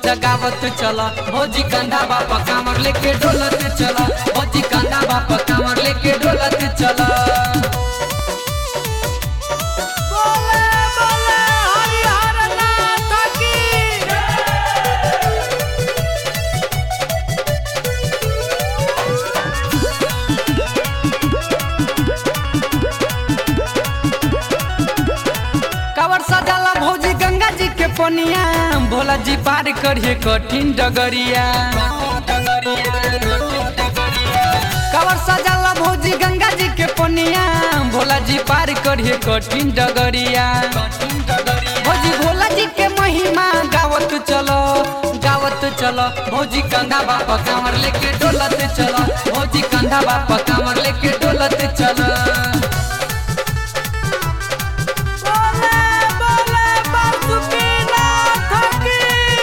जगावत चला भौजी कंधा बापा कामर लेके डोलत चला भौजी कंधा बापा कामर लेके डोलत चला बोले बोले हरिहर नाथ की कावर सजाला भौजी गंगा जी के पनिया भोला जी पार करिए कठिन डगरिया कावर सजाला भौजी गंगा जी के पनिया भोला जी पार करिए कठिन डगरिया भौजी भोला जी के महिमा गावत चलो गावत चलो भौजी कंधा बापा कांवर लेके डोलत चलो भौजी कंधा बापा कांवर लेके डोलत चलो बोले बोले बासुकी नाथ की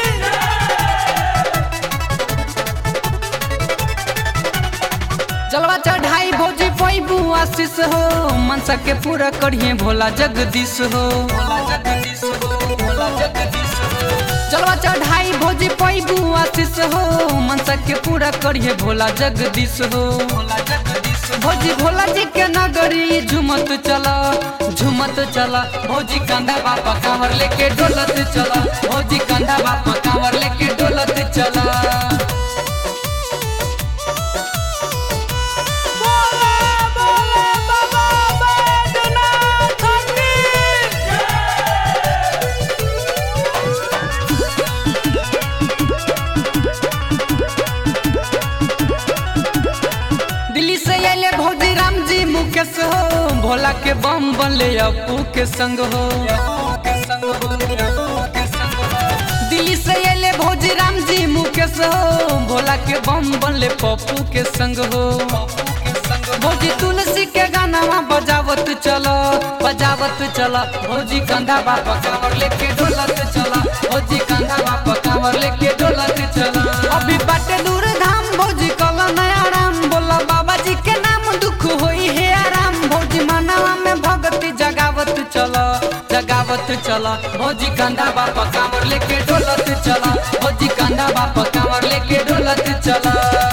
जलवा चढ़ाई भौजी पैबू आशीष हो मनसा के पूरा करिए भोला जगदीश हो जलवा चढ़ाई भौजी पैबू आशीष हो मनसा के पूरा करिए भोला जगदीश हो भौजी भोला जी के नगरी झुमत चला झुमत चला भौजी कंधा बापा कांवर लेके डोलत चला भौजी कंधा बापा कांवर लेके डोलत चला बोले बोले बाबा बैद्यनाथ की दिल्ली से अले भौजी राम जी मुकेश हो भोला के बम बनले अपू के संग हो दिल्ली से अले भौजी राम जी मुकेश हो भोला के बम बनले पप्पू के संग हो भौजी तुलसी के गाना बजावत चलो बजावत चला भौजी कंधा बापा कांवर लेके डोलत चला भौजी कंधा बापा कांवर लेके डोलत चला अभी बाटे दूर धाम भौजी कल नया राम बोला बाबा जी के नाम दुख होई है आराम भौजी मनावा में भगती जगावत चला जगावत चला भौजी कंधा बापा कांवर लेके डोलत चला भौजी कंधा बापा कांवर लेके डोलत चला